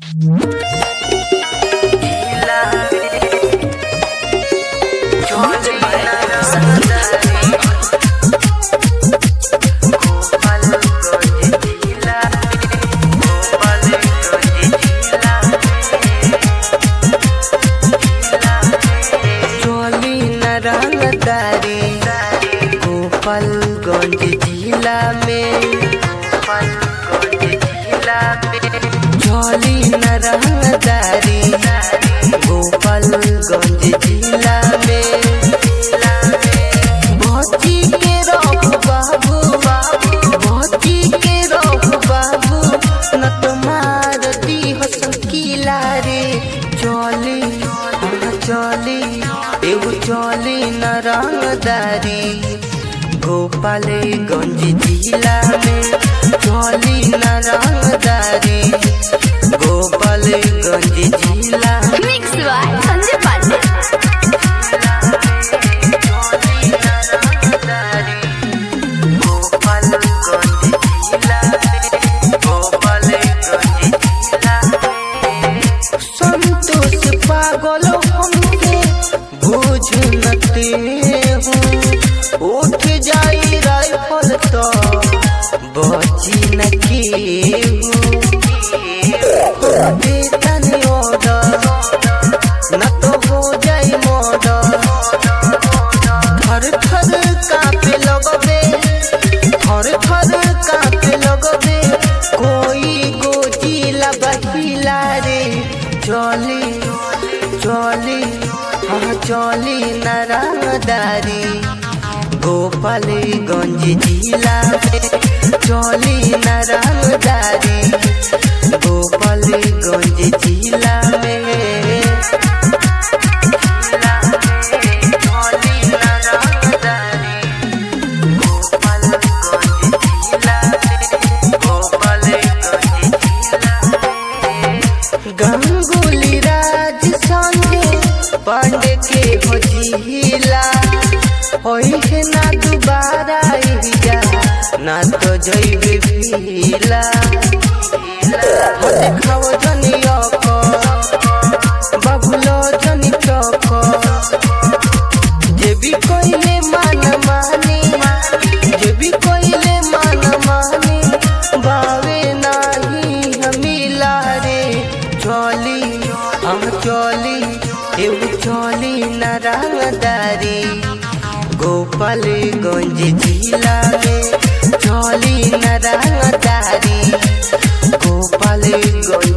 चोली न रंगदारी गोपालगंज जिला में गोपालगंज जिला में चोली न रंगदारी गोपालगंज जिला में भौजी के रहो बाबू भौजी के रहो बाबू न तुम्हार दी हो संकीला रे चोली चली एगो चली न रंगदारी गोपालगंज जिला में चली न रंगदारी गोपालगंज जिला में मिक्स बाय संजय पांडे संतोष पागल हमके बुझ नते हूँ उठ जाई राइफल तो बची न के वेतन ऑर्डर न तो हो जाई मर्डर थर थर कापे लगबे थर थर कापे लगबे कोई गोजिला बहिला रे चली चली हाँ चली नारायणदारी गोपालगंज जिला में चली नारायणदारी गोपालगंज जिला में गंगुली राज संगे पांडे के हो जिला होई है ना दोबारा इजा ना तो जइबे भीला हो देखाओ जनी अको बाबुलो जनी चको जे भी कोइले मान मानी जे भी कोइले मान मानी बावे नाही हमिला रे चली हम चली एउ चली नारायणदारी गोपालगंज जिला में चली नारायणदारी गोपालगंज